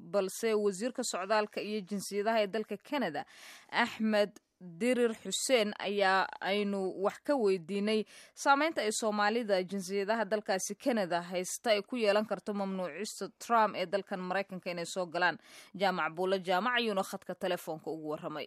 balse wasiirka socdaalka iyo jinsiyadaha ee dalka canada axmed dirir xuseen ayaa aynu wax ka weydiinay saameynta ay soomaalida jinsiyadaha dalkaasi canada haysta ay ku yeelan karto mamnuucista trump ee dalkan maraykanka inay soo galaan jaamac buulle jaamac ayuuna khadka telefoonka ugu warramay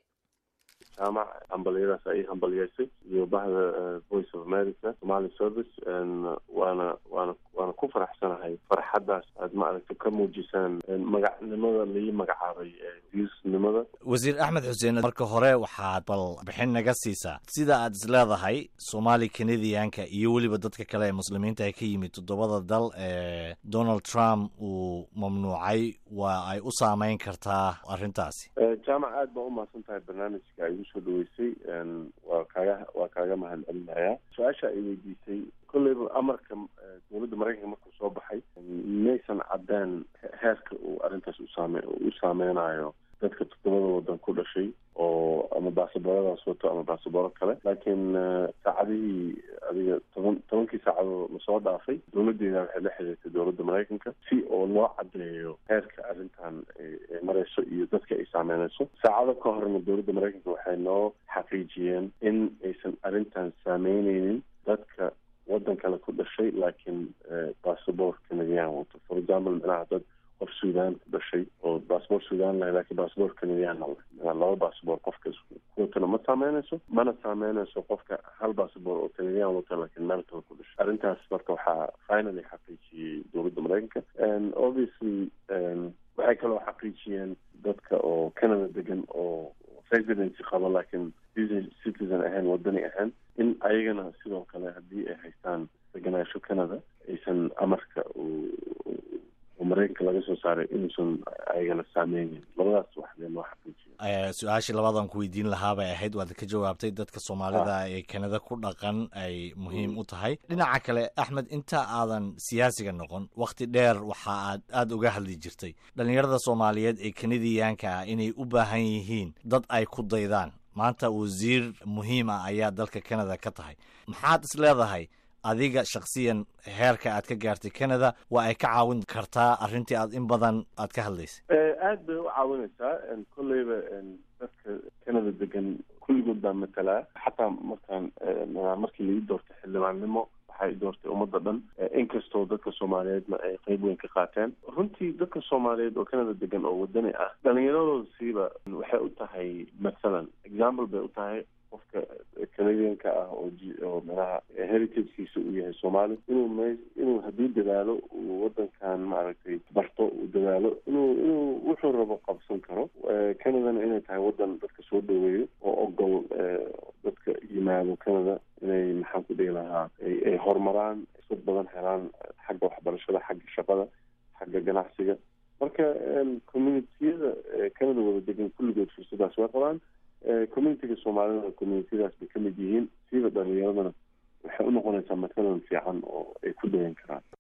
jaamac hambalyadaas ay hambalyeysay iyo bahda voice of america somali service waana waana waana ku faraxsanahay farxaddaas aad maaragta ka muujisaan magacnimada lai magacaabay viusnimada wasiir axmed xuseen marka hore waxaad bal bixin naga siisaa sida aad is leedahay soomaali canadianka iyo weliba dadka kale ee muslimiinta ka yimid toddobada dal ee donald trump uu mamnuucay waa ay u saameyn kartaa arrintaasi jaamac aad baa umahadsan tahay barnaamijka ay igu soo dhaweysay waa kaaga waa kaaga mahad celinayaa su-aasha ay weydiisay kolleyba amarka dowladda maraykanka markuu soo baxay maysan caddaan heerka uu arrintaas usaame u saameynayo dadka toddobada waddan ku dhashay oo ama baasabooradaas wato ama baasabooro kale laakiin saacadihii adiga toban tobankii saacadood lasoo dhaafay dowladdeeda waxay la xiriirtay dowladda maraykanka si oo loo caddeeyo heerka arrintan ay mareyso iyo dadka ay saameyneyso saacado ka horna dowladda maraykanka waxay noo xaqiijiyeen in aysan arrintan saameyneynin dadka waddan kale ku dhashay laakiin bassabort canadian wato for example micnaha dad qof sudan ku dhashay oo bassabort sudan lahay lakiin bassabort canadiana leh micnaha laba bassabort qofka kuwatana ma saameyneyso mana saameyneyso qofka hal bassabort oo canadian wato laakiin meel kale ku dhashay arrintaas marka waxaa finally xaqiijiyey dowladda maraykanka obviously waxay kaloo xaqiijiyeen dadka oo canada degan oo residency qabo laakiin citizen ahayn wadani ahayn in ayagana sidoo kale haddii ay haystaan deganaasho canada aysan amarka oo maraykanka laga soo saaray inuusan ayagana saameynin labadaas wax lee loo xaqiijiyo su-aashii labadan ku weydiin lahaa bay ahayd waad ka jawaabtay dadka soomaalida ee canada ku dhaqan ay muhiim u tahay dhinaca kale axmed inta aadan siyaasiga noqon wakhti dheer waxa aad aada uga hadli jirtay dhalinyarada soomaaliyeed ee kanadiyaanka ah inay u baahan yihiin dad ay ku daydaan maanta wasiir muhiim ah ayaa dalka canada ka tahay maxaad is leedahay adiga shaksiyan heerka aad ka gaartay canada waa ay ka caawin kartaa arrintii aad in badan aad ka hadlaysay aad bay u caawinaysaa kolleyba dadka canada degan kulligood baa matalaa xataa markaan markii laii doortay xildhibaannimo waxay doortay ummadda dhan inkastoo dadka soomaaliyeedna ay qeyb weyn ka qaateen runtii dadka soomaaliyeed oo canada degan oo wadani ah dhalinyaradooda siiba waxay u tahay mathalan example bay u tahay qofka canadianka ah oo oo manaha heritagekiisa uu yahay soomaali inuu m inuu haddii dadaalo uu wadankan maaragtay barto uu dadaalo inuu inuu wuxuu rabo qabsan karo canadana inay tahay wadan dadka soo dhaweeyo oo ogol dadka yimaado canada inay maxaan ku dhihi lahaa ay horumaraan isad badan helaan xagga waxbarashada xagga shaqada xagga ganacsiga marka communitiyada canada wada degan kulligood fursadaas way qabaan communitiga soomaalida communitiyadaas bay ka mid yihiin siiba dhalinyaradana waxay unoqonaysaa matalan fiican oo ay ku dayan karaan